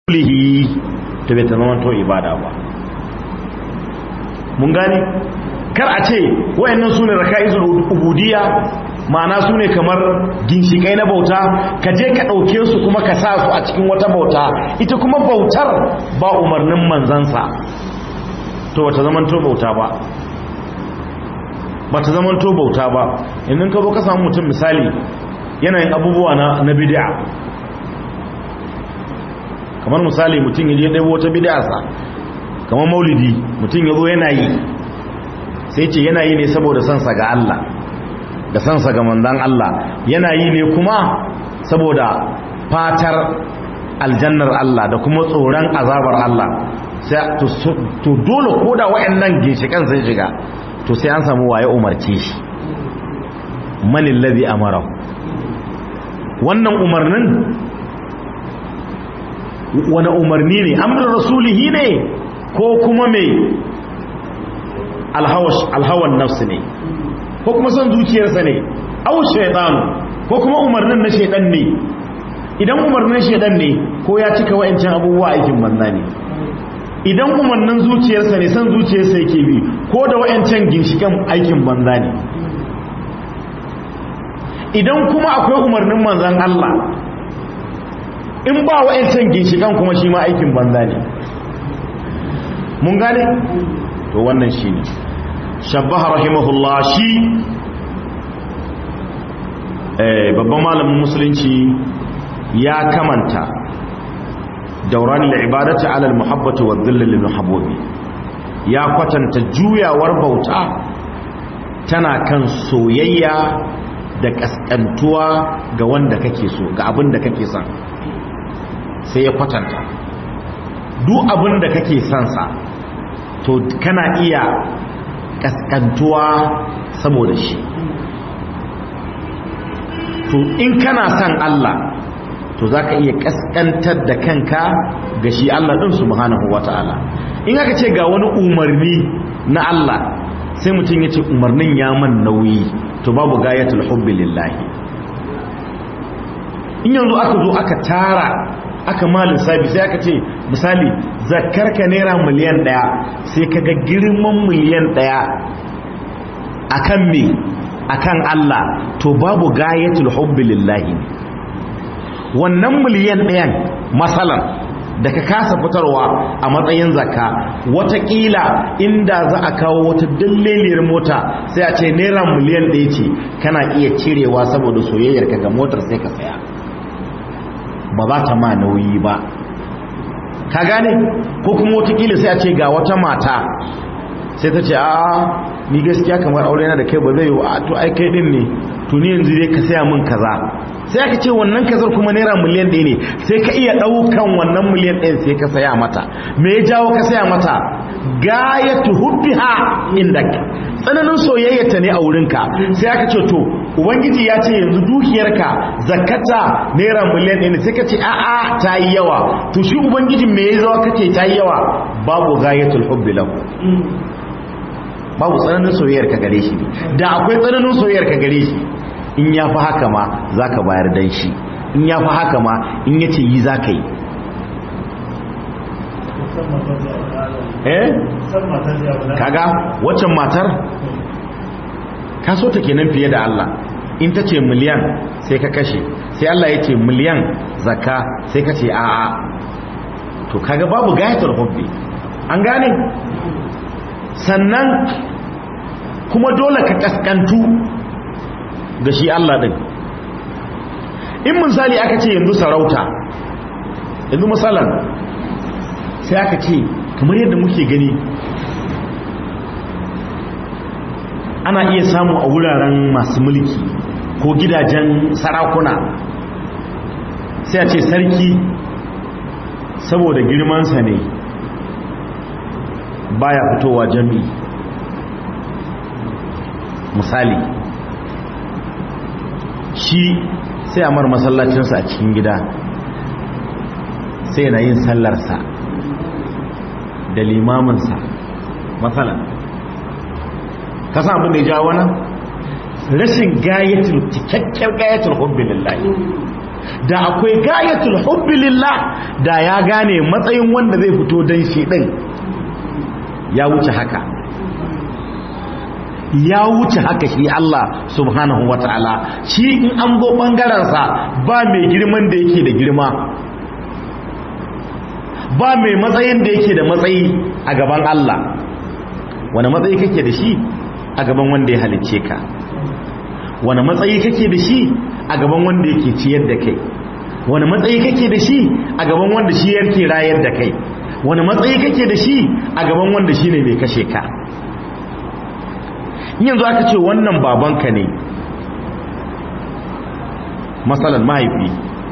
lihi to bai ta zama to ibada ba mun gane kar a ce wayannan sune raka'izul ubudiyya ma'ana sune kamar ginshikai na bauta ka je ka dauke su kuma ka sa su a cikin wata bauta ita kuma bautar ba umarnin manzansa to bata zaman to bauta ba bata zaman to bauta ba idan ka zo ka samu mutum misali yanayin abubuwa na na bid'a kamar misali mutum yaje ɗaya wata bid'arsa kamar maulidi mutum yazo yana yi sai ce yana yi ne saboda sansa ga Allah da sansa ga manzon Allah yana yi ne kuma saboda fatar aljannar Allah da kuma tsoron azabar Allah sai to dole koda wayannan ginshikan sai shiga to sai an samu waye umarce shi manil ladhi amara wannan umarnin wani umarni ne amrin rasulihi ne ko kuma mai alhawan nafsu ne ko kuma son zuciyarsa ne au shaidanu ko kuma umarnin na shaidan ne idan umarnin shaidan ne ko ya cika wa'ancan abubuwa aikin banza ne idan umarnin zuciyarsa ne son zuciyarsa yake bi ko da wa'ancan ginshikan aikin banza ne idan kuma akwai umarnin manzan Allah in ba wa'ancan ginshikan kuma shi ma aikin banza ne mun gane to wannan shi ne shabbaha rahimahullah shi babban malamin musulunci ya kamanta dauran al'ibadati ala al-muhabbati wa dhilli lil muhabbabi ya kwatanta juyawar bauta tana kan soyayya da kaskantuwa ga wanda kake so ga abin da kake son sai ya kwatanta duk abin da kake sansa to kana iya kaskantuwa saboda shi to in kana son Allah to za ka iya kaskantar da kanka ga shi Allah ɗin subhanahu wa ta'ala in aka ce ga wani umarni na Allah sai mutum ya ce umarnin ya man nauyi to babu gayatul hubbi lillahi in yanzu aka zo aka tara aka malin sabi sai aka ce misali zakarka naira miliyan daya sai kaga girman miliyan daya akan me akan Allah to babu gayatul hubbi lillahi wannan miliyan dayan masalan da ka kasa fitarwa a matsayin zakka watakila inda za a kawo wata dalliliyar mota sai a ce naira miliyan ɗaya ce kana iya cirewa saboda soyayyar ka ga motar sai ka saya ba za ta ma nauyi ba ka gane ko kuma watakila sai a ce ga wata mata sai ta ce a ni gaskiya kamar aure na da kai ba zai yi a to ai kai din ne to ni yanzu dai ka saya min kaza sai aka ce wannan kazar kuma naira miliyan ɗaya ne sai ka iya ɗaukan wannan miliyan ɗaya sai ka saya mata me ya jawo ka saya mata gayatu hubbiha indak tsananin soyayyata ne a wurinka sai aka ce to ubangiji ya ce yanzu dukiyarka zakata naira miliyan ɗaya ne sai ka ce a'a ta yi yawa to shi ubangiji me ya zawa kace ta yi yawa babu gayatul hubbi lahu babu tsananin soyayyar ka gare shi da akwai tsananin soyayyar ka gare shi in ya fi haka ma za ka bayar dan shi in ya fi haka ma in ya ce yi za ka yi eh kaga waccan matar ka so ta kenan fiye da Allah in ta ce miliyan sai ka kashe sai Allah ya ce miliyan zakka sai ka ce a'a to kaga babu gayatar hubbi an gane sannan kuma dole ka kaskantu da shi Allah din in misali aka ce yanzu sarauta yanzu misalan sai aka ce kamar yadda muke gani ana iya samu a wuraren masu mulki ko gidajen sarakuna sai a ce sarki saboda girmansa ne baya fitowa jami'i misali shi sai a mar masallacinsa a cikin gida sai na yin sallarsa da limaminsa matsalan kasa abin da ya jawo wannan rashin gayatul cikakken gayatul hubbi lillahi da akwai gayatul hubbi lillah da ya gane matsayin wanda zai fito dan shi din ya wuce haka ya wuce haka shi Allah subhanahu wata'ala shi in an zo ɓangarensa ba mai girman da yake da girma ba mai matsayin da yake da matsayi a gaban Allah wani matsayi kake da shi a gaban wanda ya halicce ka wani matsayi kake da shi a gaban wanda yake ciyar da kai wani matsayi kake da shi a gaban wanda shi yake rayar da kai wani matsayi kake da shi a gaban wanda shi ne mai kashe ka yanzu aka ce wannan babanka ne matsalan mahaifi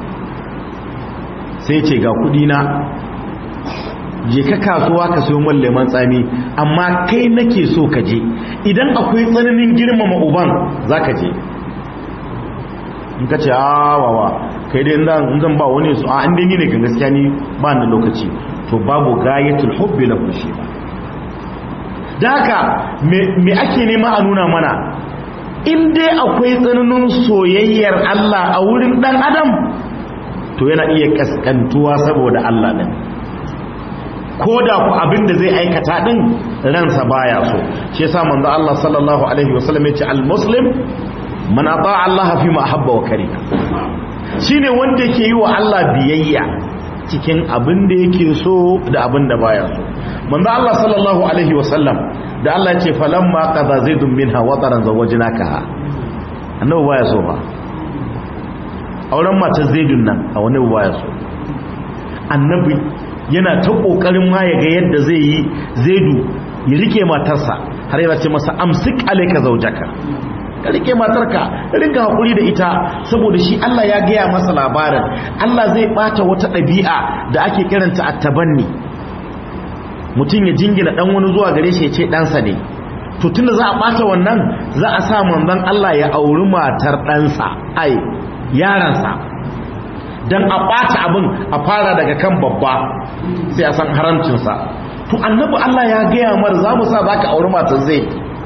sai ce ga kudina je ka kasuwa ka sayo min lemon tsami amma kai nake so ka je idan akwai tsananin girmama uban za ka je in ka ce awawa kai dai in zan ba wani su a inda ni ne kan gaskiya ni ba na lokaci to babu gayatul hubbi lahu shi ba da haka me ake nema a nuna mana in dai akwai tsananin soyayyar Allah a wurin dan adam to yana iya kaskantuwa saboda Allah din ko da ku abin da zai aikata din ransa baya so shi yasa manzo Allah sallallahu alaihi wasallam ya ce al-muslim man ata'a Allah fi ma ahabba wa kariha shine wanda yake yi wa Allah biyayya cikin abin da yake so da abin da baya so manzo Allah sallallahu alaihi wasallam da Allah ya ce falamma qada zaidun minha wataran zawajnakaha annabi baya so ba auren matar zaidun nan a wani baya so annabi yana ta kokarin ma ya ga yadda zai yi zaidu ya rike matarsa har yana ce masa amsik alayka zawjaka ka rike matarka ringa hakuri da ita saboda shi Allah ya gaya masa labarin Allah zai bata wata ɗabi'a da ake kiranta attabanni mutum ya jingina dan wani zuwa gare shi ya ce ɗansa ne to tunda za a bata wannan za a sa manzon Allah ya auri matar ɗansa ai yaransa dan a bata abin a fara daga kan babba sai a san haramcinsa to annabi Allah ya gaya mar za mu sa zaka auri matar zai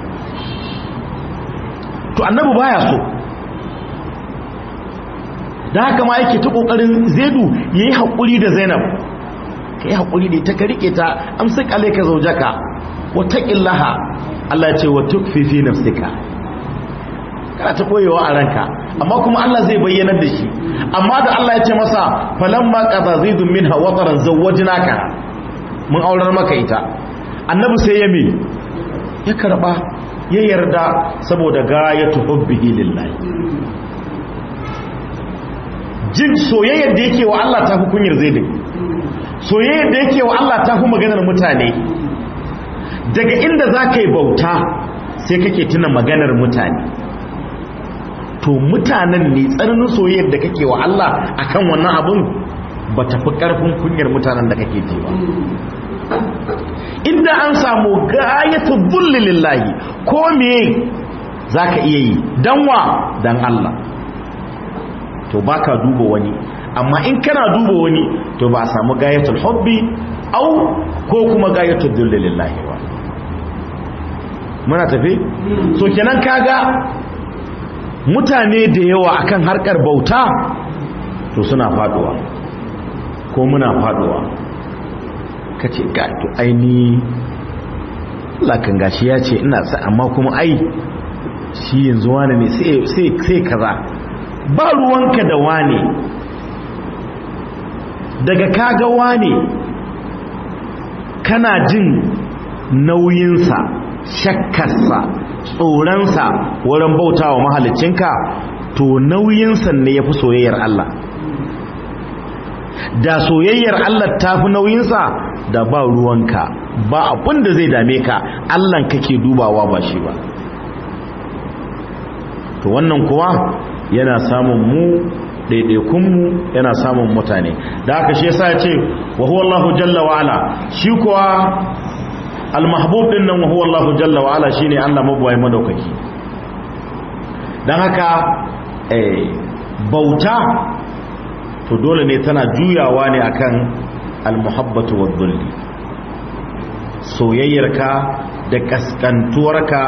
to annabi baya so da haka ma yake ta kokarin zaidu yayi hakuri da zainab kai hakuri da ita ka rike ta amsik alayka zawjaka wa taqillaha Allah ya ce wa tukfi fi nafsika kana ta koyewa a ranka amma kuma Allah zai bayyana da shi amma da Allah ya ce masa falamma qada zaidun minha wataran zawwajnaka mun aurar maka ita annabi sai ya me ya karba ya yarda saboda gayatu hubbihi lillahi jin soyayyar da yake wa Allah ta fi kunyar zaidin soyayyar da yake wa Allah ta fi maganar mutane daga inda za ka yi bauta sai kake tuna maganar mutane to mutanen ne tsananin soyayyar da kake wa Allah akan wannan abun ba ta fi ƙarfin kunyar mutanen da kake ji ba inda an samu gayatu bulli lillahi ko me zaka iya yi dan wa dan Allah to baka duba wani amma in kana duba wani to ba a samu gayatul hubbi au ko kuma gayatul dulli lillahi ba muna tafi so kenan kaga mutane da yawa akan harkar bauta to suna faduwa ko muna faduwa ka ce ga to aini lakan gashi ya ce ina sa amma kuma ai shi yanzu wane ne sai kaza ba ruwanka da wane daga kaga wane kana jin nauyinsa shakkarsa tsoronsa wurin bautawa mahalicinka to nauyinsa ne ya fi soyayyar Allah da soyayyar Allah ta fi nauyinsa da ba ruwanka ba abin da zai dame ka Allah kake dubawa ba shi ba to wannan kuwa yana samun mu ɗaiɗaikunmu yana samun mutane da haka shi yasa ya ce wa huwa Allahu jalla wa ala shi kuwa al-mahbub din nan wa huwa Allahu jalla wa ala shine Allah mabuwai madaukaki dan haka eh bauta to dole ne tana juyawa ne akan al-muhabbatu wad-dhulli soyayyarka da kaskantuwarka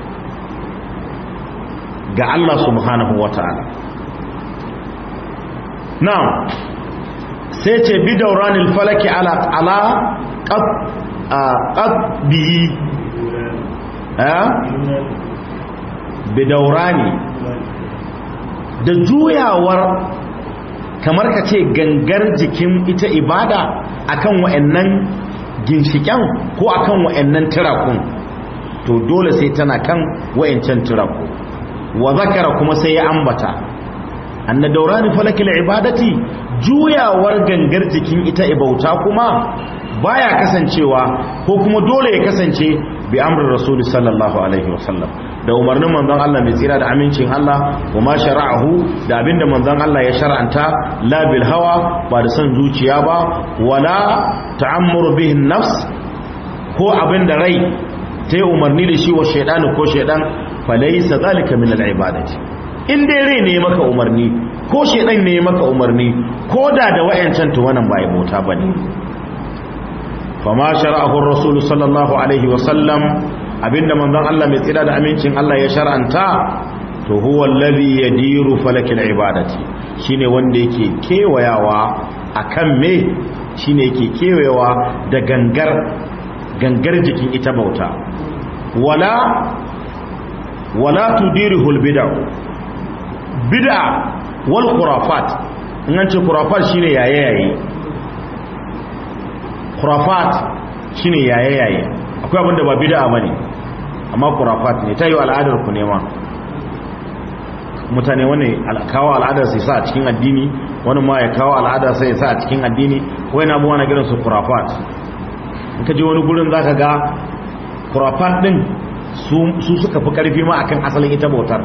ga Allah subhanahu wata'ala na'am sai ce bi dauranil falaki ala ala qab qabbi eh bi daurani da juyawar kamar ka ce gangar jikin ita ibada akan wa'annan ginshiken ko akan wa'annan tirakun to dole sai tana kan wa'ancan tiraku wa zakara kuma sai ya ambata anna daurani falakil ibadati juyawar gangar jikin ita ibauta kuma baya kasancewa ko kuma dole ya kasance bi amrin rasul sallallahu alaihi wasallam da umarnin manzon Allah mai tsira da amincin Allah wa ma shara'ahu da abinda manzon Allah ya shar'anta la bil hawa ba da son zuciya ba wala ta'ammuru bihin nafs ko abinda rai ta yi umarni da shi wa shaidani ko shaidan falaisa zalika min al-ibadati in dai rai ne maka umarni ko shaidan ne maka umarni ko da da wayancan to wannan ba bauta bane fama shara'ahu ar-rasul sallallahu alaihi wa sallam abinda manzon Allah mai tsira da amincin Allah ya shar'anta to huwa alladhi yadiru falakil ibadati shine wanda yake kewayawa akan me shine yake kewayawa da gangar gangar jikin ita bauta wala wala tudirihul bid'a bid'a wal khurafat in an ce khurafat shine yaye yaye khurafat shine yaye yaye akwai abinda ba bid'a bane amma khurafat ne tayi al'adar ku ne ma mutane wani kawo al'adar sai sa a cikin addini wani ma ya kawo al'adar sai ya sa a cikin addini wani abubuwa na gidan su khurafat in ka je wani gurin zaka ga khurafat din su suka fi karfi ma akan asalin ita bautar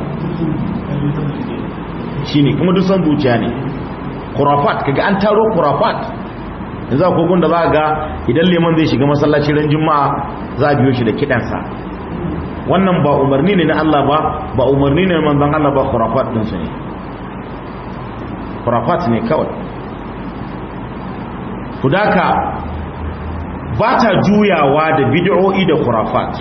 shine kuma duk san zuciya ne khurafat kaga an taro khurafat yanzu akwai gunda za ga idan liman zai shiga masallaci ran juma'a za a biyo shi da kidansa wannan ba umarni ne na Allah ba ba umarni ne manzon Allah ba khurafat din su ne khurafat ne kawai kudaka ba ta juyawa da bid'o'i da khurafat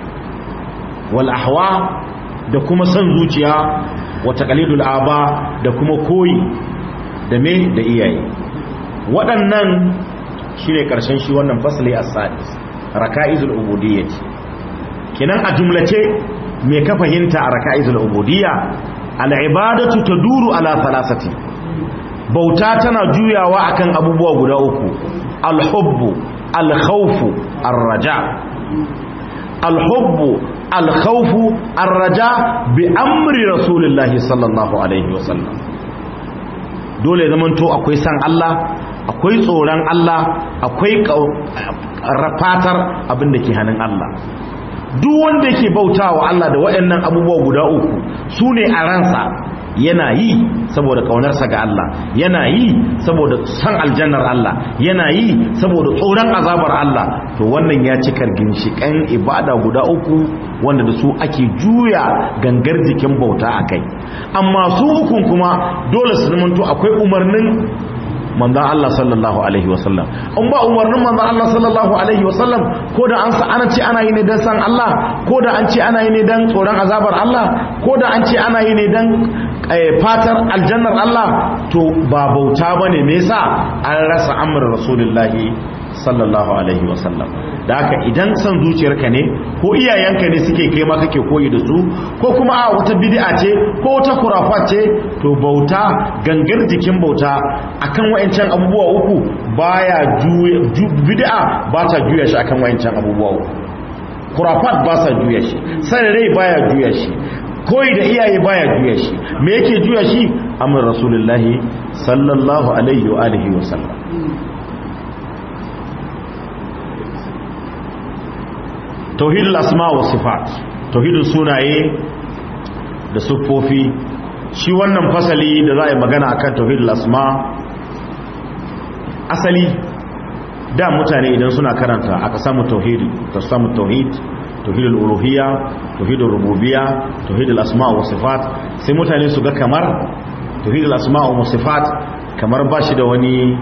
wal ahwa da kuma san zuciya wa taqlidul aba da kuma koyi da me da iyaye waɗannan shine karshen shi wannan fasli as-sadis raka'izul ubudiyyah kenan a jumlace me ka fahimta a raka'izul ubudiyya al-ibadatu taduru ala thalathati bauta tana juyawa akan abubuwa guda uku al-hubbu al-khawfu ar-raja al-hubbu al-khawfu ar-raja bi amri rasulillahi sallallahu alaihi wasallam dole zaman to akwai san Allah akwai tsoron Allah akwai fatar abin da ke hannun Allah duk wanda yake bautawa Allah da waɗannan abubuwa guda uku su ne a ransa yana yi saboda ƙaunarsa ga Allah yana yi saboda san aljannar Allah yana yi saboda tsoron azabar Allah to wannan ya cika ginshiƙan ibada guda uku wanda da su ake juya gangar jikin bauta a kai amma su ukun kuma dole su zamanto akwai umarnin manzan Allah sallallahu alaihi wasallam in ba umarnin manzan Allah sallallahu alaihi wasallam ko da an ana ce ana yi ne don san Allah ko da an ce ana yi ne don tsoron azabar Allah ko da an ce ana yi ne don fatar aljannar Allah to ba bauta bane me yasa an rasa amr rasulullahi sallallahu alaihi wasallam da haka idan san zuciyarka ne ko iyayenka ne suke kai ma kake koyi da su ko kuma a wata bid'a ce ko wata kurafa ce to bauta gangar jikin bauta akan wayancan abubuwa uku baya juya bid'a ba ta juya shi akan wayancan abubuwa uku kurafat ba sa juya shi sai rai baya juya shi koyi da iyaye baya juya shi me yake juya shi amr rasulullahi sallallahu alaihi wa alihi wa sallam tauhidul asma wa sifat tauhidul sunaye da siffofi shi wannan fasali da za a yi magana akan tauhidul asma asali da mutane idan suna karanta aka samu tauhidi ta samu tauhid tauhidul uluhiyya tauhidul rububiyya tauhidul asma wa sifat sai mutane su ga kamar tauhidul asma wa sifat kamar ba shi da wani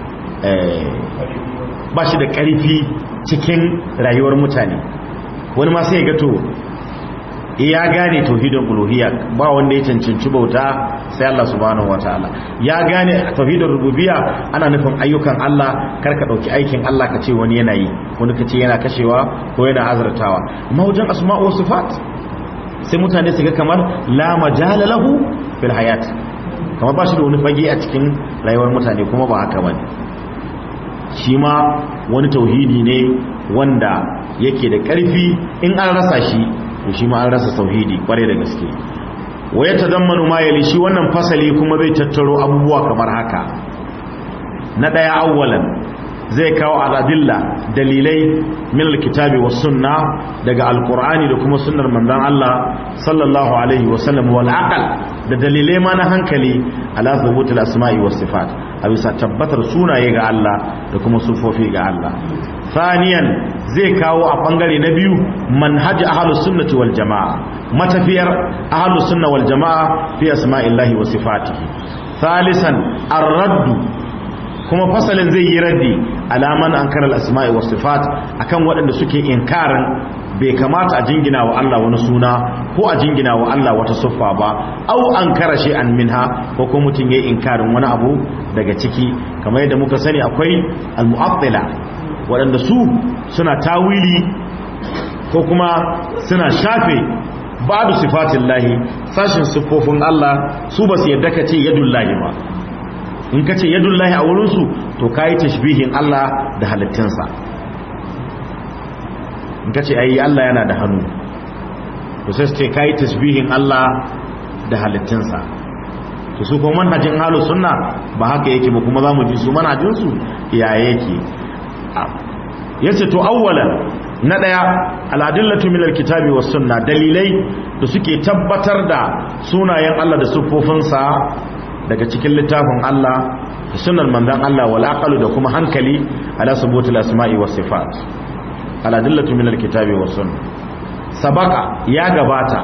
ba shi da ƙarfi cikin rayuwar mutane wani ma sai ga to ya gane tauhidin uluhiyya ba wanda ya cancanci bauta sai Allah subhanahu wataala ya gane tauhidin rububiyya ana nufin ayyukan Allah kar ka dauki aikin Allah ka ce wani yana yi wani ka ce yana kashewa ko yana azurtawa amma wajen asma'u wa sifat sai mutane su ga kamar la majala lahu fil hayat kamar ba shi da wani fage a cikin rayuwar mutane kuma ba haka bane shi ma wani tauhidi ne wanda yake da ƙarfi in an rasa shi to shi ma an rasa tauhidi kware da gaske wa ya tazammanu ma yali shi wannan fasali kuma zai tattaro abubuwa kamar haka na daya awwalan zai kawo al'adilla dalilai min alkitabi was sunna daga alqur'ani da kuma sunnar manzon Allah sallallahu alaihi wa sallam wal aqal da dalilai ma na hankali ala thubutul asma'i was sifat a bisa tabbatar sunaye ga Allah da kuma sufofi ga Allah thaniyan zai kawo a bangare na biyu manhaj ahlus sunnati wal jamaa matafiyar ahlus sunna wal jamaa fi asma'illahi wa sifatihi thalisan ar-radd kuma fasalin zai yi raddi alaman ankara al-asma'i was sifat akan waɗanda suke inkarin bai kamata a jingina wa Allah wani suna ko a jingina wa Allah wata siffa ba au ankara shay'an minha ko kuma mutun yayi inkarin wani abu daga ciki kamar yadda muka sani akwai al-mu'attila waɗanda su suna tawili ko kuma suna shafe ba'du sifatin lahi sashin siffofin Allah su ba su yadda ka ce yadun lahi ba in ka ce yadun lahi a wurinsu to ka yi tashbihin Allah da halittinsa in ka ce ayi Allah yana da hannu to sai su ce ka yi tashbihin Allah da halittinsa to su kuma manhajin halu sunna ba haka yake ba kuma za mu ji su manhajinsu ya yake yace to awwalan na daya al'adillatu min alkitabi was sunna dalilai da suke tabbatar da sunayen Allah da siffofinsa daga cikin littafin Allah da sunnar manzon Allah wal aqalu da kuma hankali ala subutul asma'i was sifat al'adillatu min alkitabi was sunna sabaka ya gabata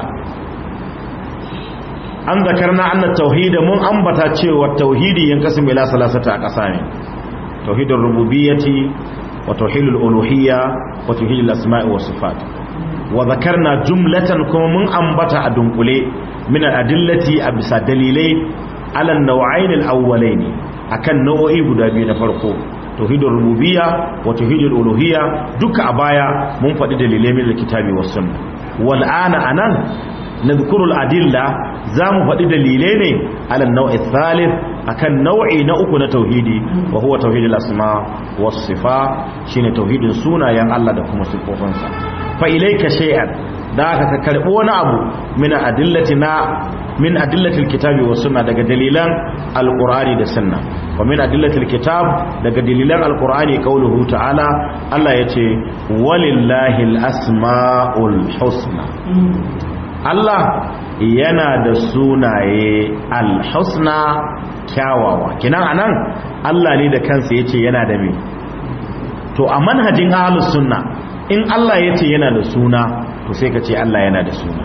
an zakarna anna tauhid mun ambata cewa tauhidi yankasim ila salasata a ƙasa ne tauhidul rububiyyati وتوحيد الألوهية وتوحيد الأسماء والصفات وذكرنا جملة كما من أنبتا أدنقلي من الأدلة أبسا دليلي على النوعين الأولين أكن نوعي بدابين فرقو توحيد الربوبية وتوحيد الألوهية دك أبايا منفد دليلي من الكتاب والسنة والآن أنا نذكر الأدلة زام فدي دليلين على النوع الثالث akan nau'i na uku na tauhidi wa huwa tauhidul asma was sifa shine tauhidin sunayen Allah da kuma sifofinsa fa ilayka shay'an da ka karbo wani abu min adillatina min adillatil kitabi was sunna daga dalilan alqur'ani da sunna wa min adillatil kitab daga dalilan alqur'ani qauluhu ta'ala Allah yace walillahil asmaul husna Allah yana da sunaye alhusna kyawawa kinan anan Allah ne da kansa yace yana da me to a manhajin ahlus sunna in Allah yace yana da suna to sai ka ce Allah yana da suna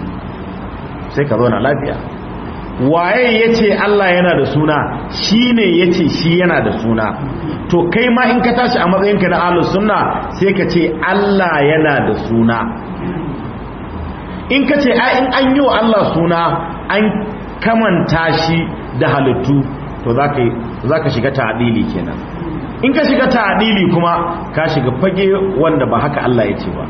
sai ka zauna lafiya waye yace Allah yana da suna shine yace shi yana da suna to kai ma in ka tashi a matsayinka na ahlus sunna sai ka ce Allah yana da suna in ka ce in an yi wa Allah suna an kamanta shi da halittu to za ka shiga ta'adili kenan in ka shiga ta'adili kuma ka shiga fage wanda ba haka Allah ya ce ba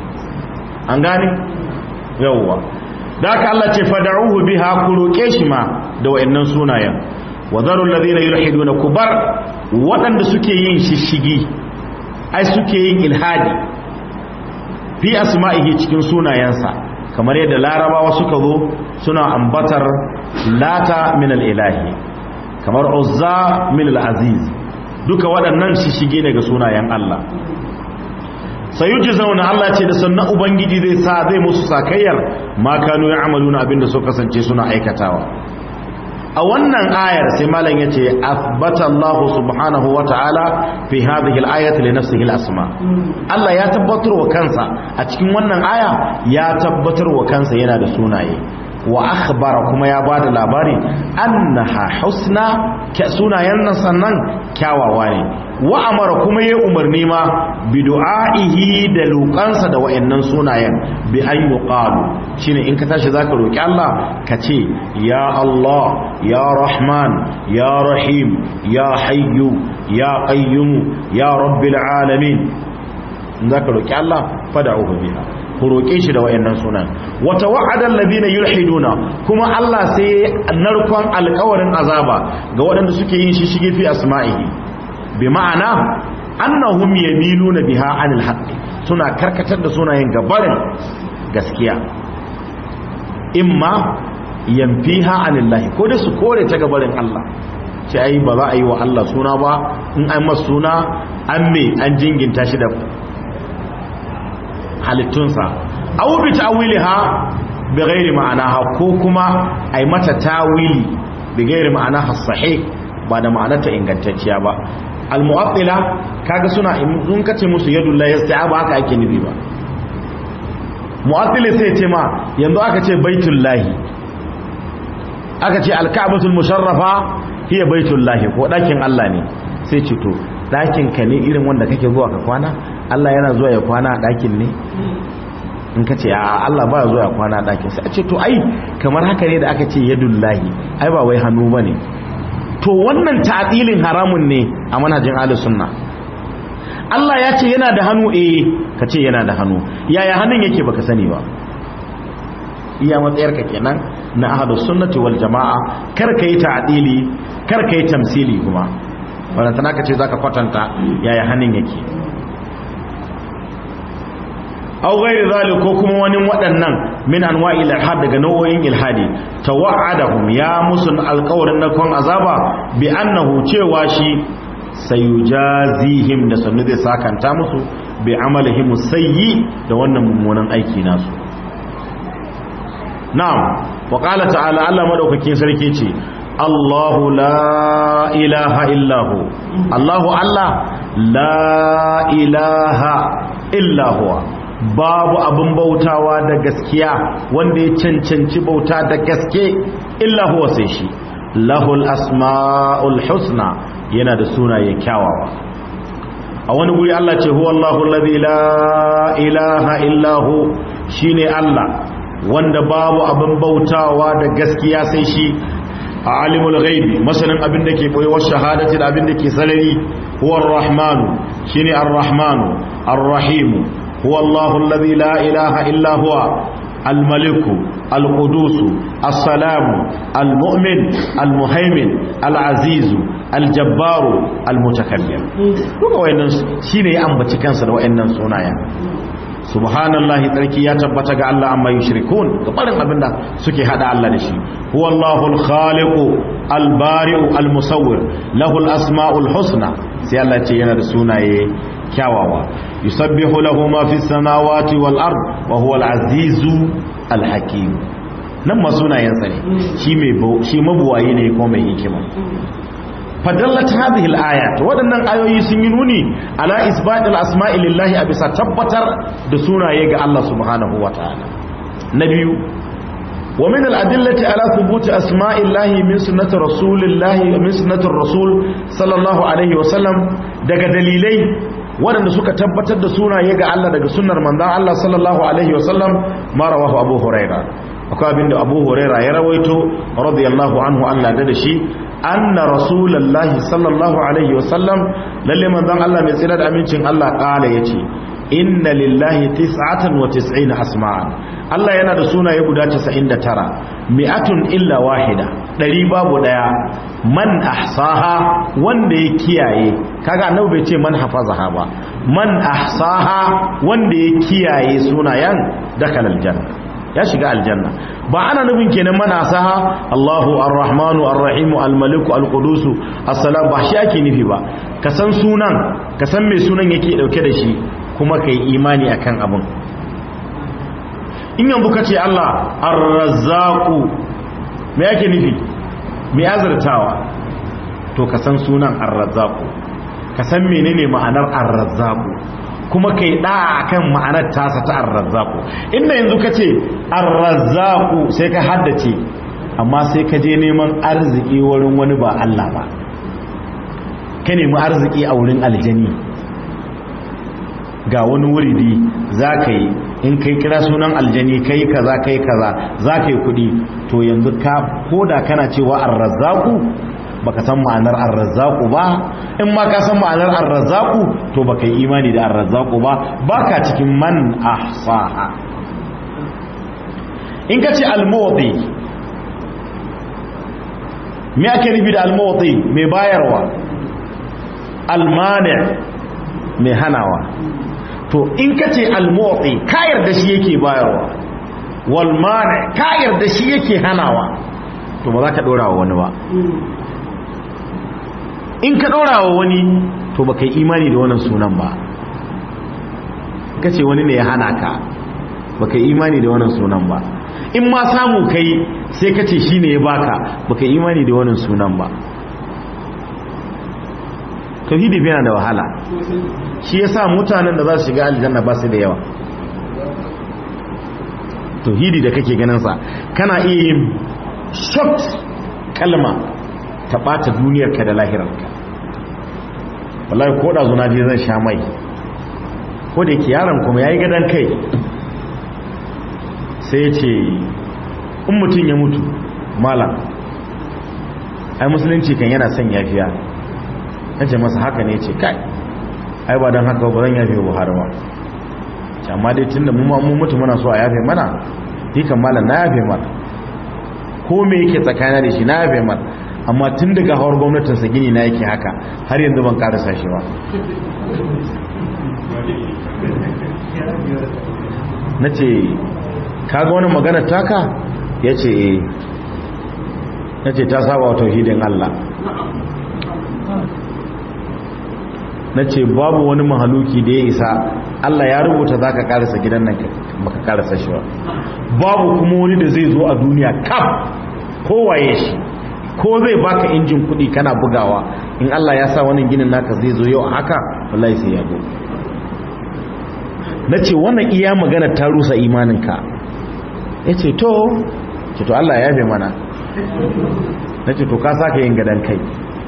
an gane yawwa da haka Allah ce fada'uhu biha ku roke shi ma da wayannan sunayen wa zaru alladhina yulhiduna kubar waɗanda suke yin shishigi ai suke yin ilhadi fi asma'ihi cikin sunayensa kamar yadda larabawa suka zo suna ambatar lata min al-ilahi kamar uzza min al-aziz duka waɗannan shishige ne ga sunayen Allah sayuji zauna Allah ce da sannan ubangiji zai sa zai musu sakayyar ma kanu ya'maluna abinda suka kasance suna aikatawa a wannan ayar sai malam yace athbata Allah subhanahu wata'ala fi hadhihi al-ayati li nafsihi al-asma Allah ya tabbatar wa kansa a cikin wannan aya ya tabbatar wa kansa yana da sunaye wa akhbara kuma ya bada labari annaha husna sunayen nan sannan kyawawa ne wa amara kuma ya umarni ma bi du'a'ihi da lukansa da wayannan sunayen bi an yuqalu shine in ka tashi zaka roki Allah ka ce ya Allah ya Rahman ya Rahim ya Hayyu ya Qayyum ya Rabbil alamin zaka roki Allah fad'uhu biha ku roke shi da wayannan sunan wa tawa'ada alladhina yulhiduna kuma Allah sai narkon alƙawarin azaba ga waɗanda suke yin shi shige fi asma'ihi bi ma'ana annahum yamiluna biha anil haqqi suna karkatar da sunayen gabarin gaskiya imma yanfiha anillahi ko da su kore ta gabarin Allah ce ai ba za a yi wa Allah suna ba in an masa suna an me an jinginta shi da halittunsa aw bi ta'wiliha bi ghairi ma'anaha ko kuma ai mata tawili bi ghairi ma'anaha sahih ba da ma'anarta ingantacciya ba al-mu'attila kaga suna in kace musu yadullahi yasta'aba haka ake nufi ba mu'attila sai ce ma yanzu aka ce baitullahi aka ce al-ka'batul musharrafa hiya baitullahi ko dakin Allah ne sai ce to dakin ka ne irin wanda kake zuwa ka kwana Allah yana zuwa ya kwana a dakin ne in ka ce a Allah ba zuwa ya kwana a dakin sai a ce to ai kamar haka ne da aka ce yadullahi ai ba wai hannu bane to wannan ta'dilin haramun ne a manhajin ahlus sunna Allah ya ce yana da hannu eh ka ce yana da hannu yaya hannun yake baka sani ba iya matsayar ka kenan na ahlus sunnati wal jamaa kar kai ta'dili kar kai tamsili kuma wannan tana ka ce zaka kwatanta yaya hannun yake aw ghairi zalik ko kuma wani waɗannan min anwa'i ilhad daga nau'o'in ilhadi tawa'adahum ya musun alƙawarin na kon azaba bi annahu cewa shi sayujazihim da sannu zai sakanta musu bi amalihim sayyi da wannan mummunan aiki nasu na'am wa qala ta'ala Allah madaukakin sarki ce Allahu la ilaha illahu Allahu Allah la ilaha illa huwa babu abin bautawa da gaskiya wanda ya cancanci bauta da gaske illa huwa sai shi lahul asma'ul husna yana da sunaye kyawawa a wani guri Allah ce huwa Allahu alladhi la ilaha illa hu shine Allah wanda babu abin bautawa da gaskiya sai shi a alimul ghaibi masanin abin da ke boyewar shahadati da abin da ke sarari huwa ar-rahmanu shine ar-rahmanu ar-rahimu هو الله الذي لا إله إلا هو الملك القدوس السلام المؤمن المهيمن العزيز الجبار المتكبر duka wayannan shine ya ambaci kansa da wayannan sunayen subhanallahi tsarki ya tabbata ga Allah amma yushrikun gabarin abinda suke hada Allah da shi huwallahu al-khaliqu al-bari'u al-musawwir lahu al-asma'ul husna sai Allah ce yana da sunaye kyawawa yusabbihu lahu ma fis samawati wal ard wa huwa al-azizu al-hakim nan ma sunayen sa ne shi mai shi mabuwayi ne ko mai hikima fadallat hadhihi al-ayat wadannan ayoyi sun yi nuni ala isbatil asma'i lillahi a bisa tabbatar da sunaye ga Allah subhanahu wataala na biyu wa min al-adillati ala thubuti asma'illahi min sunnati rasulillahi min sunnati rasul sallallahu alaihi wa sallam daga dalilai waɗanda suka tabbatar da sunaye ga Allah daga sunnar manzon Allah sallallahu alaihi wa sallam ma rawahu abu huraira akwai abinda abu huraira ya rawaito radiyallahu anhu Allah da shi anna rasulullahi sallallahu alaihi wasallam lalle manzon Allah mai tsira da amincin Allah kala yace inna lillahi tis'atan wa tis'ina asma'an Allah yana da sunaye guda 99 mi'atun illa wahida dari babu daya man ahsaha wanda ya kiyaye kaga annabi bai ce man hafazaha ba man ahsaha wanda ya kiyaye sunayen dakal aljanna ya shiga aljanna ba ana nufin kenan mana saha Allahu ar-Rahmanu ar-Rahimu al-Maliku al-Qudusu as-Salam ba shi ake nufi ba ka san sunan ka san me sunan yake dauke da shi kuma kai imani akan abun in yanzu kace Allah ar-Razzaqu me yake nufi me azurtawa to ka san sunan ar-Razzaqu ka san menene ma'anar ar-Razzaqu kuma kai da akan ma'anar tasa ta ar-razzaqu inda yanzu kace ar-razzaqu sai ka haddace amma sai ka je neman arziki wurin wani ba Allah ba ka nemi arziki a wurin aljani ga wani wuridi za ka yi in kai kira sunan aljani kai kaza kai kaza za ka yi kudi to yanzu ka koda kana cewa arrazzaku baka san ma'anar arrazzaku ba in ma ka san ma'anar arrazzaku to baka yi imani da arrazzaku ba baka cikin man ahsaha in ka ce almawdi me ake nufi da almawdi mai bayarwa almani mai hanawa to in ka ce almawdi ka yarda shi yake bayarwa walmani ka yarda shi yake hanawa to ba za ka ɗora wa wani ba in ka ɗora wa wani to ba ka yi imani da wannan sunan ba ka ce wani ne ya hana ka ba ka yi imani da wannan sunan ba in ma samu kai sai ka ce shi ne ya baka ba ka yi imani da wannan sunan ba tauhidi yana da wahala shi ya sa mutanen da za su shiga aljanna ba su da yawa tauhidi da kake ganinsa kana iya yin short kalma ta ɓata duniyarka da lahirarka wallahi ko da zuna je zan sha mai ko da yake yaron kuma ya yi gadon kai sai ya ce in mutum ya mutu malam ai musulunci kan yana son yafiya na ce masa haka ne ce kai ai ba don haka ba zan yafe buhari ba amma dai tun da mu mutu muna so a yafe mana kan malam na yafe mana ko me yake tsakanin da shi na yafe mana amma tun daga hawar gwamnatinsa gini na yake haka har yanzu ban karasa shi ba na ce kaga wani magana taka ya ce na ce ta saba wa tauhidin Allah na ce babu wani mahaluki da ya isa Allah ya rubuta za ka karasa gidan nan baka karasa shi ba babu kuma wani da zai zo a duniya kaf kowaye shi ko zai baka injin kudi kana bugawa in Allah ya sa wannan ginin naka zai zo yau haka wallahi sai ya zo na ce wannan iya magana ta rusa imaninka ya ce to ce to Allah ya yafe mana na ce to ka saka yin gadon kai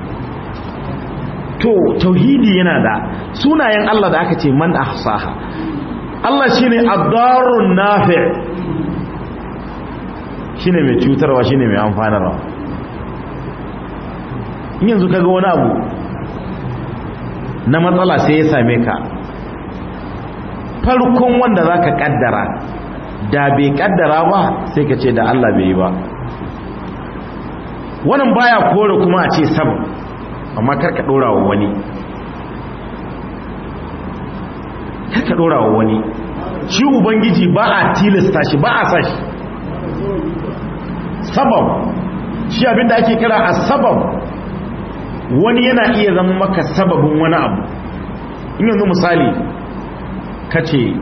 to tauhidi yana da sunayen Allah da aka ce man ahsaha Allah shine ad-darun nafi' shine mai cutarwa shine mai amfanarwa in yanzu kaga wani abu na matsala sai ya same ka farkon wanda zaka kaddara da bai kaddara ba sai ka ce da Allah bai yi ba wannan baya kore kuma a ce sabab amma karka dora wa wani karka dora wa wani shi ubangiji ba a tilasta shi ba a sashi sabab shi abinda ake kira a sabab wani yana iya zama maka sababin wani abu in yanzu misali ka ce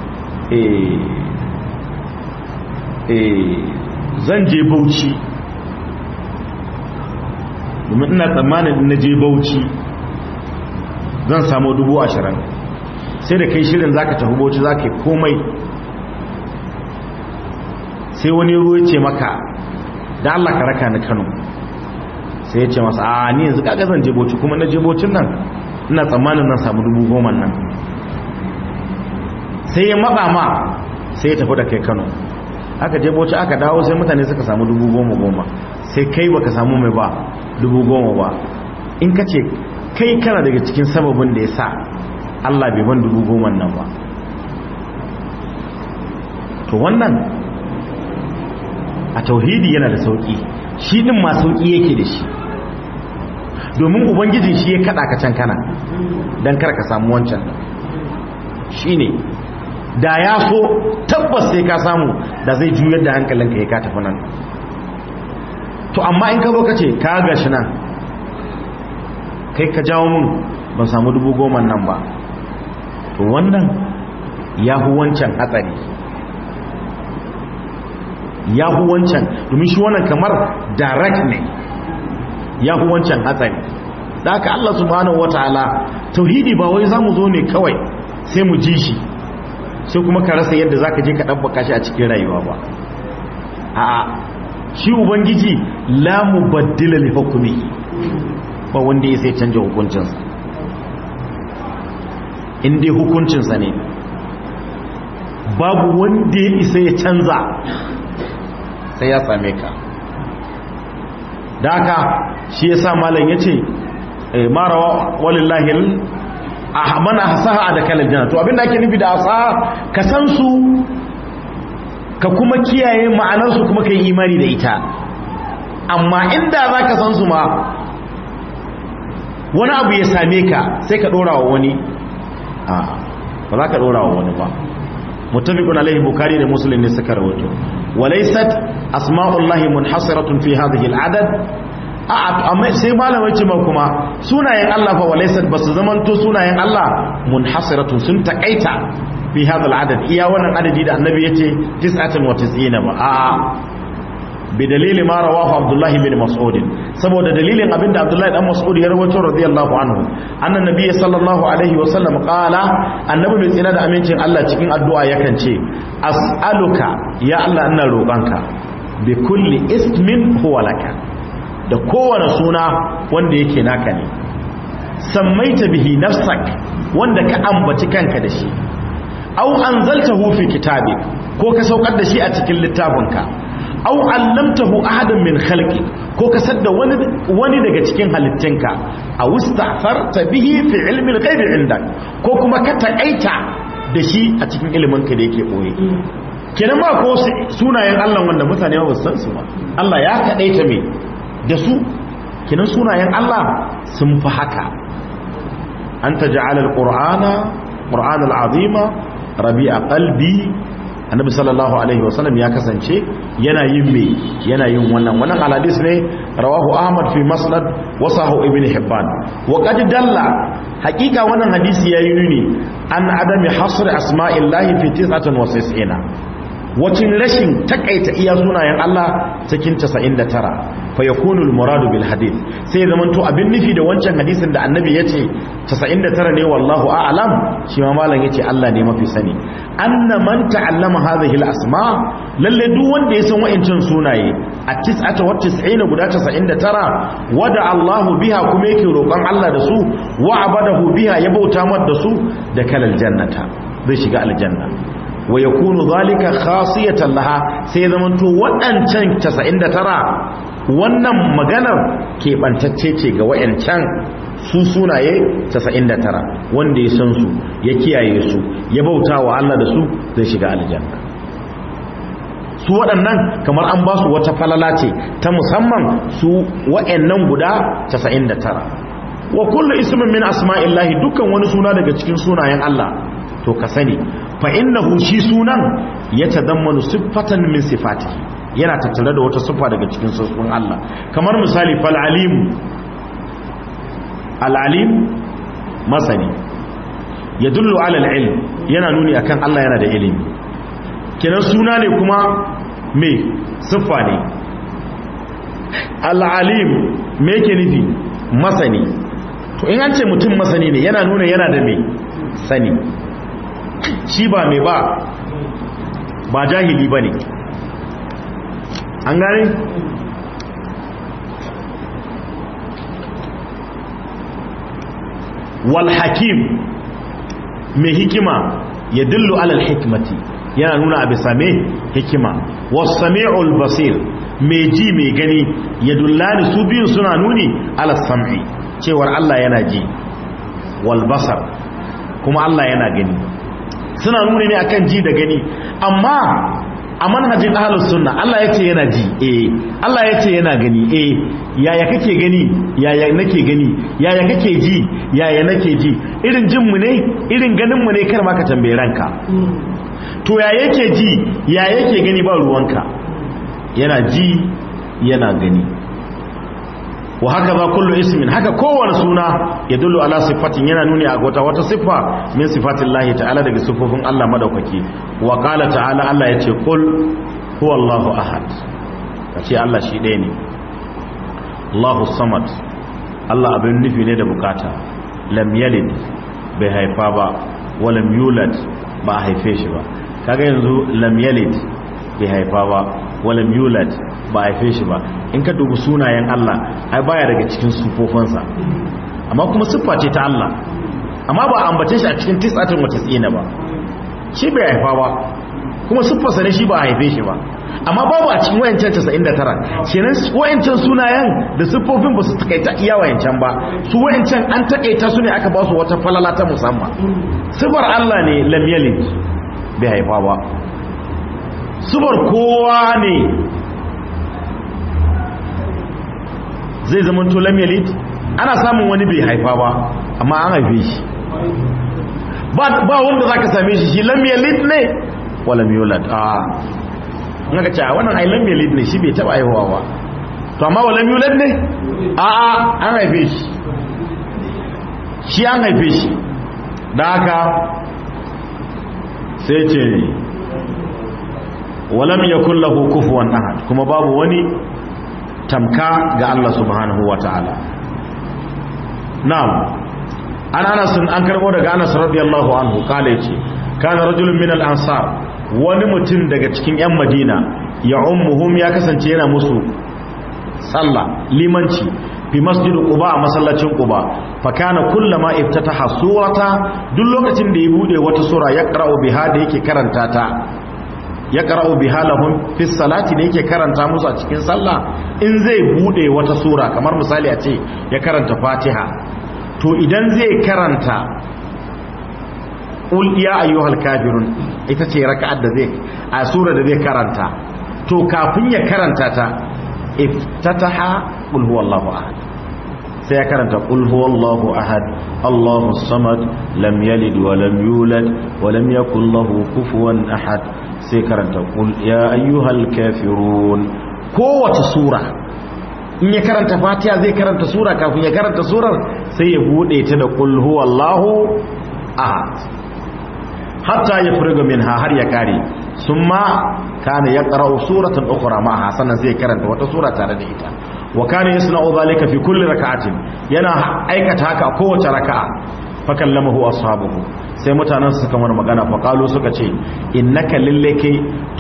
zan je bauchi domin ina tsammanin na je bauchi zan samu dubu ashirin sai da kai shirin zaka tafi bauchi zaka yi komai sai wani ruwa ce maka da Allah ka raka ni Kano sai ya ce masa a ni yanzu kaga zan je bauchi kuma na je bauchin nan ina tsammanin zan samu dubu goma nan sai ya matsa ma sai ya tafi da kai Kano aka je bauchi aka dawo sai mutane suka samu dubu goma goma sai kai baka samu mai ba dubu goma ba in ka ce kai kana daga cikin sababin da ya sa Allah bai ban dubu goma nan ba to wannan a tauhidi yana da sauki shi din ma sauki yake da shi domin ubangijin shi ya kada ka can kana don kar ka samu wancan shi ne da ya so tabbas sai ka samu da zai juyar da hankalinka ya ka tafi nan to amma in ka zo ka ce ka gashi nan kai ka jawo mun ban samu dubu goma nan ba to wannan ya hu wancan hatsari ya hu wancan domin shi wannan kamar direct ne ya hu wancan hatsari da haka Allah subhanahu wataala tauhidi ba wai zamu zo ne kawai sai mu ji shi sai kuma ka rasa yadda zaka je ka dabbaka shi a cikin rayuwa ba a'a shi ubangiji la mubaddila li hukmihi ba wanda ya sai canja hukuncinsa in dai hukuncinsa ne babu wanda ya isa ya canza sai ya same ka da haka shi ya sa malam ya ce marawa walillahi mana hasaha da kalar jana to abinda ake nufi da hasaha ka san su ka kuma kiyaye ma'anarsu kuma ka yi imani da ita amma inda za ka san su ma wani abu ya same ka sai ka ɗora wa wani ba za ka ɗora wa wani ba متفق عليه بخاري ومسلم ne suka rawaito walaysat asma'ullahi munhasiratun fi hadhihi al'adad amma sai malamai ce ma kuma sunayen Allah fa walaysat basu zamanto sunayen Allah munhasiratun sun takaita fi hadha al'adad iya wannan adadi da annabi yace 99 ba a'a bi dalili ma rawahu abdullahi bin mas'ud saboda dalilin abinda abdullahi dan mas'ud ya rawaito radiyallahu anhu annan nabiy sallallahu alaihi wa sallam qala annabi mai tsina da amincin Allah cikin addu'a yakan ce as'aluka ya Allah ina roƙanka bi kulli ismin huwa laka da kowane suna wanda yake naka ne sammaita bihi nafsak wanda ka ambaci kanka da shi aw anzaltahu fi kitabik ko ka saukar da shi a cikin littafinka aw allamtahu ahadan min khalqi ko ka sadda wani wani daga cikin halittinka aw ista'farta bihi fi ilmi al-ghaib indak ko kuma ka takaita da shi a cikin ilimin ka da yake boye kenan ba ko sunayen Allah wanda mutane ba su san su ba Allah ya kadaita me da su kenan sunayen Allah sun fi haka anta ja'ala al-qur'ana qur'ana al-azima rabi'a qalbi annabi sallallahu alaihi wasallam ya kasance yana yin me yana yin wannan wannan hadis ne rawahu ahmad fi masnad wa sahu ibn hibban wa qad dalla haqiqa wannan hadisi yayi nuni an adami hasr asma'illahi fi 99 wacin rashin takaita iya sunayen Allah cikin 99 fa yakunu al-muradu bil hadith sai zaman to abin nufi da wancan hadisin da annabi yace 99 ne wallahu a'lam shi ma malam yace Allah ne mafi sani anna man ta'allama hadhihi al-asma lalle duk wanda ya san wayancin sunaye a 99 guda 99 wada Allah biha kuma yake roƙon Allah da su wa abadahu biha ya bauta mar da su da kalal jannata zai shiga aljanna wa yakunu zalika khasiyatan laha sai zamanto waɗancan 99 wannan maganar keɓantacce ce ga wayancan su sunaye 99 wanda ya san su ya kiyaye su ya bauta wa Allah da su zai shiga aljanna su waɗannan kamar an ba su wata falala ce ta musamman su wayannan guda 99 wa kullu ismin min asma'illahi dukkan wani suna daga cikin sunayen Allah to ka sani fa innahu shi sunan ya tadammanu siffatan min sifati yana tattare da wata siffa daga cikin siffofin Allah kamar misali fal alim al alim masani yadullu ala al ilm yana nuni akan Allah yana da ilimi kenan suna ne kuma me siffa ne al alim me yake nufi masani to in an ce mutum masani ne yana nuna yana da me sani shi ba mai ba ba jahili ba ne an gane wal hakim mai hikima ya dillu alal hikmati yana nuna a bisa mai hikima wasami'ul basir mai ji mai gani ya dullani su biyun suna nuni ala sam'i cewar Allah yana ji wal basar kuma Allah yana gani suna nuni ne akan ji da gani amma a manhajin ahlus sunna Allah yace yana ji eh Allah yace yana gani eh yaya kake gani yaya nake gani yaya kake ji yaya nake ji irin jin mu ne irin ganin mu ne kar ma ka tambaye ranka to ya yake ji ya yake gani ba ruwanka yana ji yana gani wa haka za kullu ismin haka kowane suna ya dullu ala sifatin yana nuni a wata wata siffa min sifatin lahi ta'ala daga siffofin Allah madaukaki wa qala ta'ala Allah yace qul huwa Allahu ahad kace Allah shi ɗaya ne Allahu samad Allah abin nufi ne da bukata lam yalid bai haifa ba wa lam yulad ba a haife shi ba kaga yanzu lam yalid bai haifa ba wa lam yulad ba a haife shi ba in ka dubi sunayen Allah ai baya daga cikin sufofinsa amma kuma siffa ce ta Allah amma ba a ambace shi a cikin tis'atin wa tis'ina ba shi bai haifa ba kuma siffarsa ne shi ba a haife shi ba amma babu a cikin wayancan 99 kenan wayancan sunayen da siffofin ba su takaita iya wayancan ba su wayancan an takaita su ne aka ba su wata falala ta musamman siffar Allah ne lam yalid bai haifa ba siffar kowa ne zai zama to lam yalid ana samun wani bai haifa ba amma an haife shi ba wanda zaka same shi shi lam yalid ne wala yulad a naka ce a wannan ai lam yalid ne shi bai taba haihuwa ba to amma wala yulad ne a a an haife shi shi an haife shi da haka sai ce walam yakul lahu kufuwan ahad kuma babu wani tamka ga Allah subhanahu wataala na'am an anas an karbo daga anas radiyallahu anhu kale ce kana rajulun min al-ansar wani mutum daga cikin yan madina ya ummuhum ya kasance yana musu sallah limanci fi masjid quba a masallacin quba fa kana kullama iftataha surata duk lokacin da ya bude wata sura ya qara'u biha da yake karanta ta ya qara'u biha lahum fi salati da yake karanta musu a cikin sallah in zai bude wata sura kamar misali a ce ya karanta fatiha to idan zai karanta ul ya ayyuhal kafirun ita ce raka'ar da zai a sura da zai karanta to kafin ya karanta ta iftataha qul huwallahu ahad sai ya karanta qul huwallahu ahad Allahu samad lam yalid wa lam yulad wa lam yakul lahu kufuwan ahad sai karanta qul ya ayyuhal kafirun kowace sura in ya karanta fatiha zai karanta sura kafin ya karanta surar sai ya bude ta da qul huwallahu ahad hatta ya furga minha har ya kare summa kana yaqra'u suratan ukhra ma'aha sannan zai karanta wata sura tare da ita wa kana yasna'u dhalika fi kulli rak'atin yana aikata haka a kowace raka'a fa kallamahu ashabuhu sai mutanen suka mana magana fa qalu suka ce innaka lillaki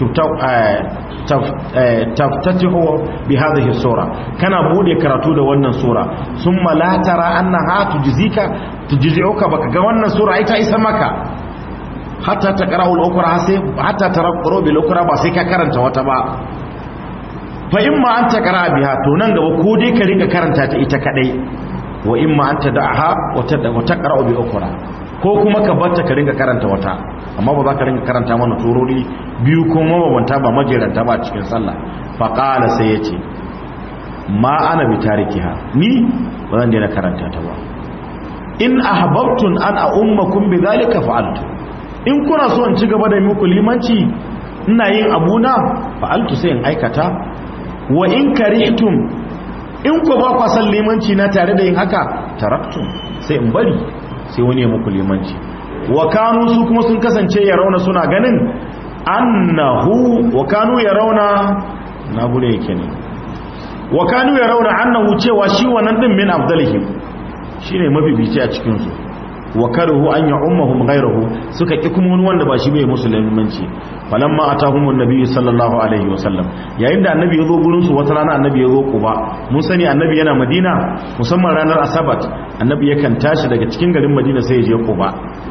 taftatihu bi hadhihi sura kana bude karatu da wannan sura summa la tara annaha tujzika tujzi'uka baka ga wannan sura ita isa maka hatta ta qara'u al-ukra sai hatta tarquru bil ukra ba sai ka karanta wata ba fa imma an ta qara'a biha to nan gaba ko dai ka rika karanta ta ita kadai wa imma an tad'aha wa taqra'u bi ukra ko kuma ka batta ka ringa karanta wata amma ba za ka ringa karanta mana turori biyu ko mabambanta ba majeranta ba cikin sallah fa qala sai yace ma ana bi tarikiha ni ba zan daina karanta ta ba in ahbabtun an ummakum bi zalika fa'altu in kuna so in ci gaba da muku limanci ina yin abuna fa'altu sai in aikata wa in karihtum in ku ba kwa san limanci na tare da yin haka taraktum sai in bari sai wani ya muku limanci wa kanu su kuma sun kasance ya rauna suna ganin annahu wa kanu ya rauna na bude yake ne wa kanu ya rauna annahu cewa shi wannan din min afdalihim shine mabibici a cikin su wa karuhu an ya ummahum ghayruhu suka ki kuma wani wanda ba shi bai musulmanci falamma atahum annabi sallallahu alaihi wasallam yayin da annabi ya zo gurin su wata rana annabi ya zo kuba mun sani annabi yana madina musamman ranar asabat annabi yakan tashi daga cikin garin madina sai ya je kuba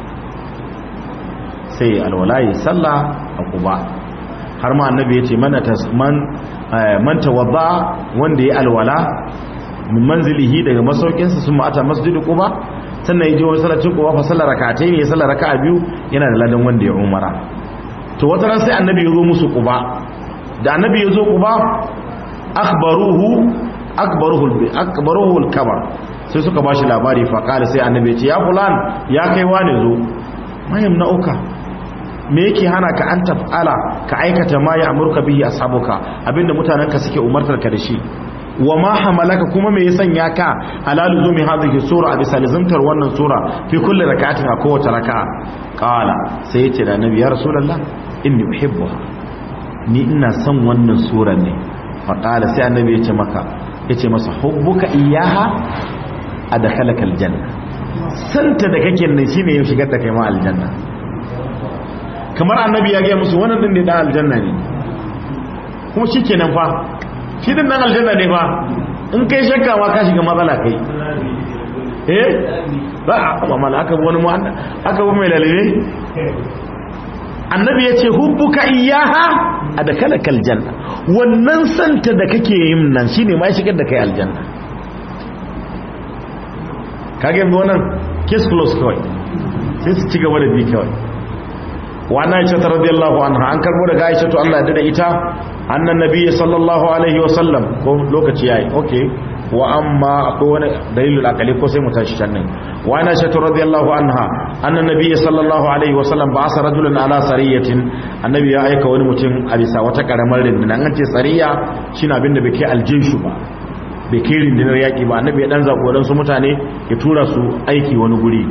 sai alwalayi sallah a kuba har ma annabi ya ce man man tawadda wanda ya alwala min manzilihi daga masaukinsa sun ma'ata masjidu kuba sannan ya je wani salacin kuwa fa sallar rakatai ne ya sallar raka'a biyu yana da ladan wanda ya umara to wata ran sai annabi ya zo musu kuba da annabi ya zo kuba akhbaruhu akbaruhu akbaruhu al-kabar sai suka bashi labari fa kala sai annabi ya ce ya fulan ya kai wane zo mayam na uka me yake hana ka an tafala ka aikata ma ya amurka bihi ashabuka abinda mutanenka suke umartar ka da shi wa ma hamalaka kuma me ya sanya ka ala luzumi hadhihi sura a bisa lazimtar wannan sura fi kulli rak'atin a kowace raka'a qala sai yace da annabi ya rasulullah inni uhibbuha ni ina son wannan sura ne fa qala sai annabi yace maka yace masa hubbuka iyaha adkhalaka aljanna santa da kake nan shine ya shigar da kai ma aljanna kamar annabi ya ga musu wannan din ne dan aljanna ne kuma shikenan fa shi din nan aljanna ne fa in kai shakka ma ka shiga matsala kai eh ba a mamala aka bi wani mu aka bi mai lalibe annabi ya ce hubbuka iyaha a da kalakal janna wannan santa da kake yin nan shine ma shigar da kai aljanna kage yanzu wannan case close kawai sai su ci gaba da bi kawai wa na aisha radiyallahu anha an karbo daga aisha to Allah ya da ita annan nabiyyi sallallahu alaihi wa sallam ko lokaci yayi okay wa amma akwai wani dalilul akali ko sai mu tashi can nan wa ana shatu radiyallahu anha annan nabiyyi sallallahu alaihi wa sallam ba'asa rajulan ala sariyatin annabi ya aika wani mutum a bisa wata karamar rindina an ce sariya shine abin da bai kai aljinshu ba bai kai rindinar yaki ba annabi ya dan zakoran su mutane ya tura su aiki wani guri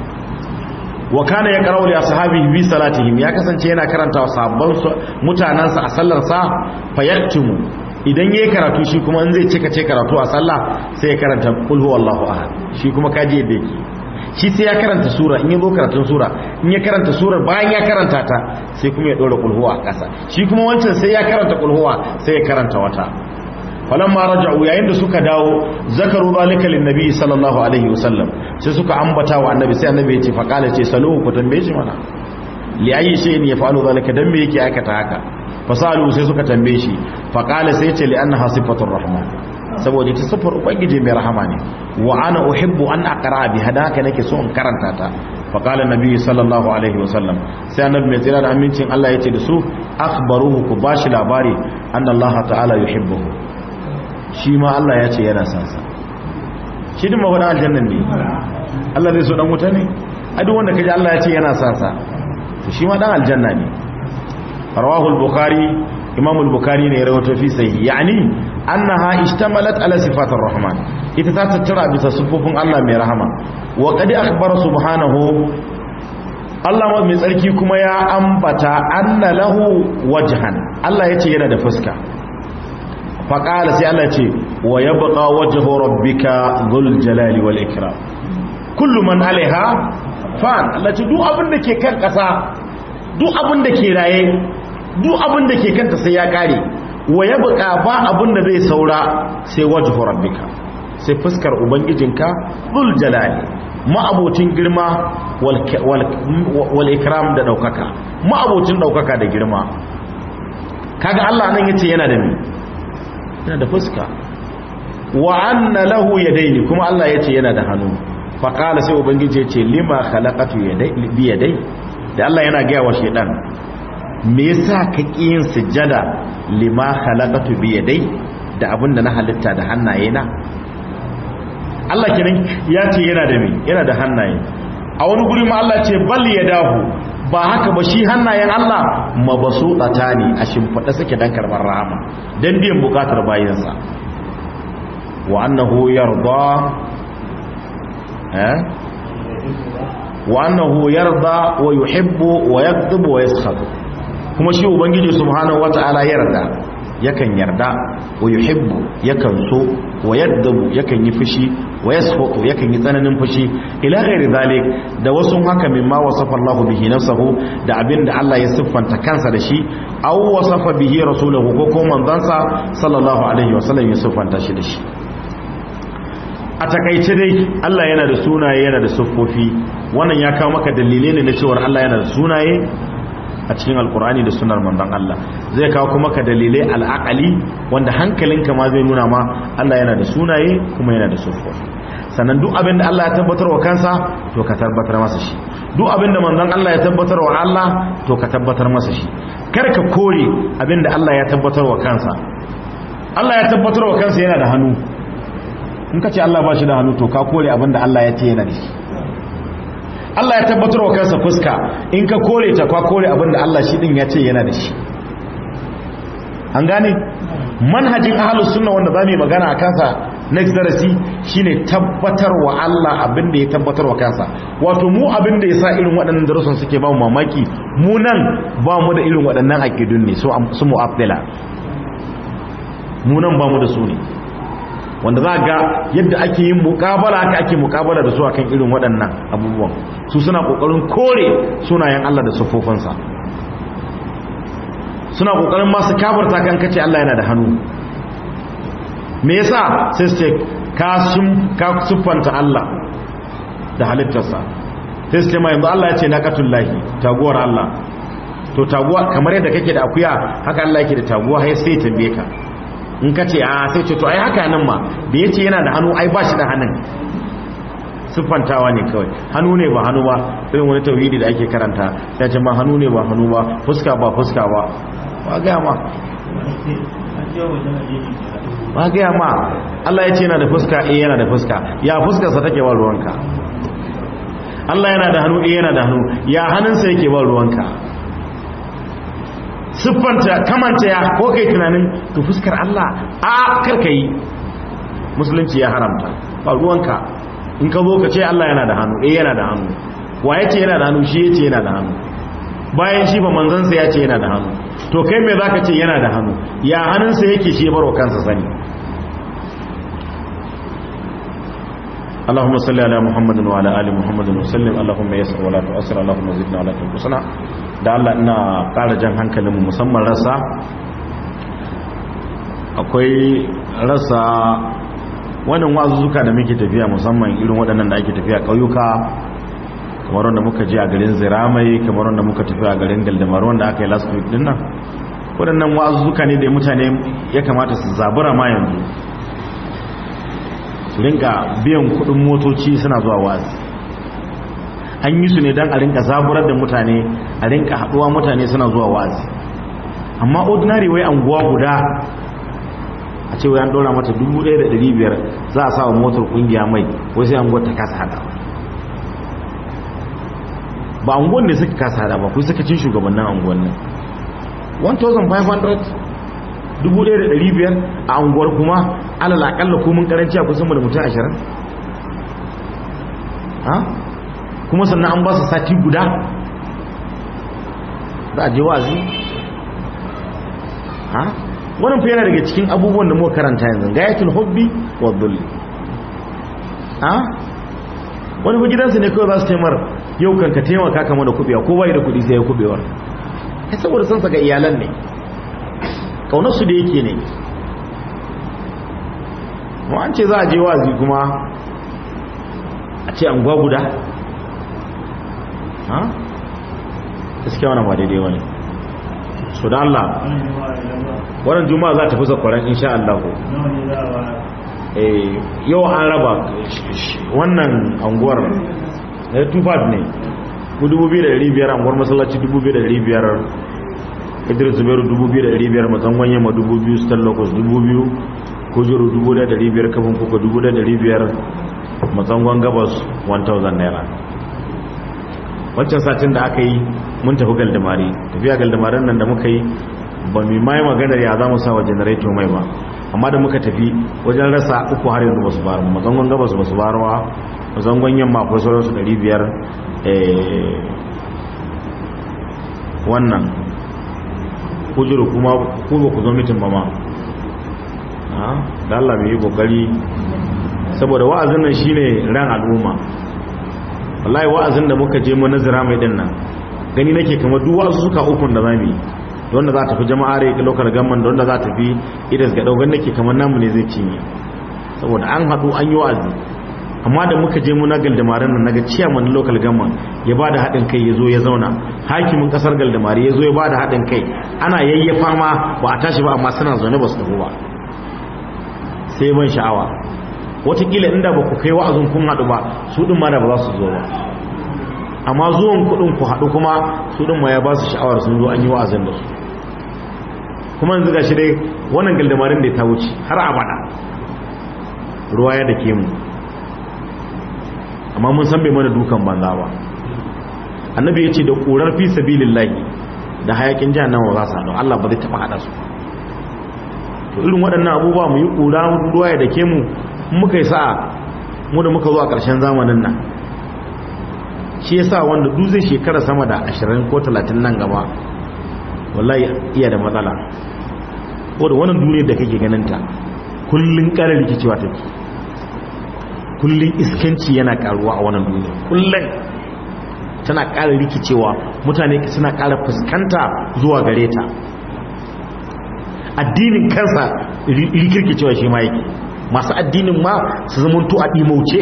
wa kana ya qara'u li ashabihi bi salatihim ya kasance yana karanta wa sabban mutanansa a sallar sa fayaktumu idan yayi karatu shi kuma in zai cika ce karatu a sallah sai ya karanta qul huwallahu ahad shi kuma kaji yadda yake shi sai ya karanta sura in ya zo karatun sura in ya karanta surar bayan ya karanta ta sai kuma ya dora qul huwa a ƙasa shi kuma wancan sai ya karanta qul huwa sai ya karanta wata falamma raja'u yayin da suka dawo zakaru zalika linnabi sallallahu alaihi wasallam sai suka ambata wa annabi sai annabi ya ce faqala ce saluhu ku tambaye shi mana li ayi shay'in yaf'alu zalika dan me yake aikata haka fasalu sai suka tambaye shi faqala sai ce li annaha sifatur rahman saboda ita sifar ubangiji mai rahama ne wa ana uhibbu an aqra bi hadaka nake so in karanta ta faqala nabi sallallahu alaihi wasallam sai annabi mai tsira da amincin Allah ya ce da su akhbaruhu ku bashi labari anna Allah ta'ala yuhibbuhu shi ma Allah ya ce yana san sa shi din mafaɗin aljannan ne Allah zai so dan wuta ne a duk wanda kaji Allah ya ce yana san sa to shi ma dan aljanna ne rawahu al-bukhari imam al-bukhari ne ya rawaito fi sahih yani annaha ishtamalat ala sifatir rahman ita ta tattara bisa sifofin Allah mai rahama wa qad akhbara subhanahu Allah mai tsarki kuma ya ambata anna lahu wajhan Allah yace yana da fuska faƙala sai Allah ce wa ya baƙa wajahu rabbika zul jalali wal ikram kullu man alaiha fan Allah ce duk abin da ke kan ƙasa duk abin da ke raye duk abin da ke kanta sai ya ƙare wa ya baƙa ba abin da zai saura sai wajahu rabbika sai fuskar ubangijinka zul jalali ma'abocin girma wal ikram da ɗaukaka ma'abocin ɗaukaka da girma kaga Allah nan yace yana da ni yana da fuska wa anna lahu yadaini kuma Allah yace yana da hannu fa qala sai ubangiji yace lima khalaqatu yadai bi yadai da Allah yana ga wa shedan me yasa ka yin sujjada lima khalaqatu bi yadai da abinda na halitta da hannaye na Allah kenan yace yana da me yana da hannaye a wani guri ma Allah ce bal yadahu ba haka ba shi hannayen Allah mabasuɗata ne a shimfiɗa suke dan karɓar rahama don biyan bukatar bayansa wa annahu yarda eh wa annahu yarda wa yuhibbu wa yaghdabu wa yaskhatu kuma shi ubangiji subhanahu wata'ala yarda yakan yarda wa yuhibbu yakan so wa yaghdabu yakan yi fushi wa yaskhatu yakan yi tsananin fushi ila ghairi zalik da wasu haka mimma wasafa Allah bihi nafsuhu da abinda Allah ya siffanta kansa da shi aw wasafa bihi rasuluhu ko ko manzansa sallallahu alaihi wasallam ya siffanta shi da shi a takaice dai Allah yana da sunaye yana da siffofi wannan ya kawo maka dalilai ne na cewa Allah yana da sunaye a cikin alkur'ani da sunar manzon Allah zai kawo kuma ka dalilai al'aqali wanda hankalinka ma zai nuna ma Allah yana da sunaye kuma yana da siffofi sannan duk abin da Allah ya tabbatar wa kansa to ka tabbatar masa shi duk abin da manzon Allah ya tabbatar wa Allah to ka tabbatar masa shi kar ka kore abin da Allah ya tabbatar wa kansa Allah ya tabbatar wa kansa yana da hannu in ka ce Allah ba shi da hannu to ka kore abin da Allah ya ce yana da shi Allah ya tabbatar wa kansa fuska in ka kore ta ka kore abin da Allah shi din ya ce yana da shi an gane manhajin ahlus sunna wanda zamu yi magana a kansa next darasi shine tabbatar wa Allah abin da ya tabbatar wa kansa wato mu abin da yasa irin waɗannan darussan suke ba mu mamaki mu nan ba mu da irin waɗannan aqidun ne su su mu'attila mu nan ba mu da su ne wanda za ga yadda ake yin muƙabala haka ake muƙabala da su akan irin waɗannan abubuwan su suna ƙoƙarin kore sunayen Allah da siffofinsa suna ƙoƙarin masu kabarta kan kace Allah yana da hannu me yasa sai su ce ka sun ka siffanta Allah da halittarsa sai su ce ma yanzu Allah ya ce naqatullahi taguwar Allah to taguwa kamar yadda kake da akuya haka Allah yake da taguwa sai sai tambaye ka in ka ce a sai ce to ai haka nan ma da yace yana da hannu ai ba shi da hannun siffantawa ne kawai hannu ne ba hannu ba irin wani tauhidi da ake karanta ya ce ma hannu ne ba hannu ba fuska ba fuska ba ba gaya ma ba gaya ma Allah ya ce yana da fuska eh yana da fuska ya fuskarsa take ba ruwanka Allah yana da hannu eh yana da hannu ya hannunsa yake ba ruwanka siffanta kamanta ya ko kai tunanin to fuskar Allah a karka yi musulunci ya haramta ba ruwanka in ka zo ka ce Allah yana da hannu eh yana da hannu wa ya ce yana da hannu shi ya ce yana da hannu bayan shi ba manzansa ya ce yana da hannu to kai mai za ka ce yana da hannu ya hannunsa yake shi baro kansa sani اللهم صل على محمد وعلى ال محمد وسلم اللهم يسر ولا تؤسر اللهم زدنا ولا تنقصنا da Allah ina ƙara jan hankalinmu musamman rasa akwai rasa wannan wazuzuka da muke tafiya musamman irin waɗannan da ake tafiya ƙauyuka kamar wanda muka je a garin ziramai kamar wanda muka tafi a garin galdamar wanda aka yi last week din nan waɗannan wazuzuka ne da mutane ya kamata su zabura ma yanzu su rinka biyan kuɗin motoci suna zuwa wazi an yi su ne don a rinka zaburar da mutane a rinka haɗuwa mutane suna zuwa wazi amma ordinary wai anguwa guda a ce an ɗora mata 1,500 za a sa wa motar ƙungiya mai wai sai anguwar ta kasa hada ba anguwan ne suka kasa hada ba kuwa suka cin shugabannin anguwan nan 1,500 1,500 a anguwar kuma alal akalla komin karanci a kusan da mutum ashirin ha kuma sannan an ba su sati guda za a je wazi ha wannan fa yana daga cikin abubuwan da muka karanta yanzu gayatul hubbi wa dhulli ha wani fa gidansu ne kawai za su taimar yau kan ka taimaka kama da kubewa ko bai da kudi sai ya kubewar kai saboda sun saka iyalan ne kaunar su da yake ne mu an ce za a je wazi kuma a ce an guda ha gaskiya wannan ba daidai wani so da Allah wannan juma'a za ta fi zakwaran insha Allah ko yau an raba wannan anguwar tufat ne ku 2,500 anguwar masallaci 2,500 idris zubairu 2,500 matsangon yamma 2,000 stallokos 2,000 kujuru 1,500 kafin kuka 1,500 matsangon gabas 1,000 naira wancan satin da aka yi mun tafi galdamari tafiya galdamarin nan da muka yi ba mai mai maganar ya za mu sa wa janareto mai ba amma da muka tafi wajen rasa uku har yanzu basu bayar mazangon gabas basu bayar wa mazangon yamma akwai sauransu 500 wannan kujuru kuma ku ba ku zo mitin ba ma da Allah mai yi kokari saboda wa'azin nan shine ran al'umma wallahi wa'azin da muka je mu nazira mai din nan gani nake kamar duk wa'azu suka ukun da zamu yi da wanda za ta fi jama'a rai lokal gamman da wanda za ta fi idas ga daugan nake kamar namu ne zai cinye saboda an haɗu an yi wa'azi amma da muka je mu na galdamarin nan naga ciyaman lokal gamman ya bada haɗin kai ya zo ya zauna hakimin ƙasar galdamari ya zo ya bada haɗin kai ana yayyafa ma ba a tashi ba amma suna zaune ba su tafi ba sai ban sha'awa watakila inda ba ku kai wa'azin kun haɗu ba su ɗin ma da ba za su zo ba amma zuwan kuɗin ku haɗu kuma su ɗin ma ya ba su sha'awar sun zo an yi wa'azin da su kuma yanzu gashi dai wannan galdamarin da ta wuce har abada ruwa ya dake mu amma mun san bai mana dukan banza ba annabi ya ce da ƙurar fi sabilillahi da hayakin jahannama ba sa don Allah ba zai taɓa haɗa su to irin waɗannan abubuwa mu yi ƙura ruwa ya dake mu muka yi sa'a mu da muka zo a ƙarshen zamanin nan shi yasa wanda duk zai shekara sama da 20 ko 30 nan gaba wallahi iya da matsala ko da wannan duniyar da kake ganinta kullun ƙara rikicewa take kullun iskanci yana karuwa a wannan duniya kullun tana ƙara rikicewa mutane suna ƙara fuskanta zuwa gare ta addinin kansa rikirkicewa shi ma yake masu addinin ma su zamanto a ɗimauce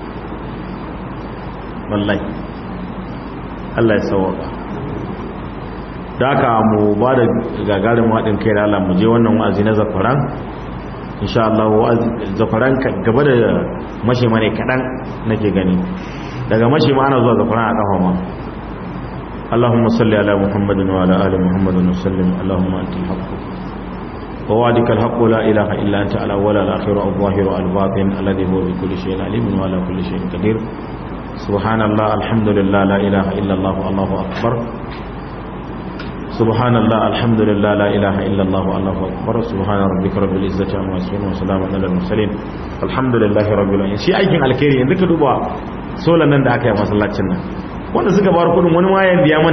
wallahi Allah ya sauwaka da aka mu ba da gagarin haɗin kai da Allah mu je wannan wa'azi na zafaran insha Allah zafaran gaba da mashi mane kaɗan nake gani daga mashi ma ana zuwa zafaran a ƙafa ma اللهم صل على محمد وعلى آل محمد وسلم اللهم أنت الحق ووعدك الحق لا إله إلا أنت على ولا الآخر الظاهر الباطن الذي هو بكل شيء عليم وعلى كل شيء قدير سبحان الله الحمد لله لا إله إلا الله الله أكبر سبحان الله الحمد لله لا إله إلا الله الله أكبر سبحان ربك رب العزة عما يصفون وسلام على المرسلين الحمد لله رب العالمين shi aikin alkhairi yanzu ka duba solan nan da aka yi masallacin nan wanda suka bar kudin wani ma yan biya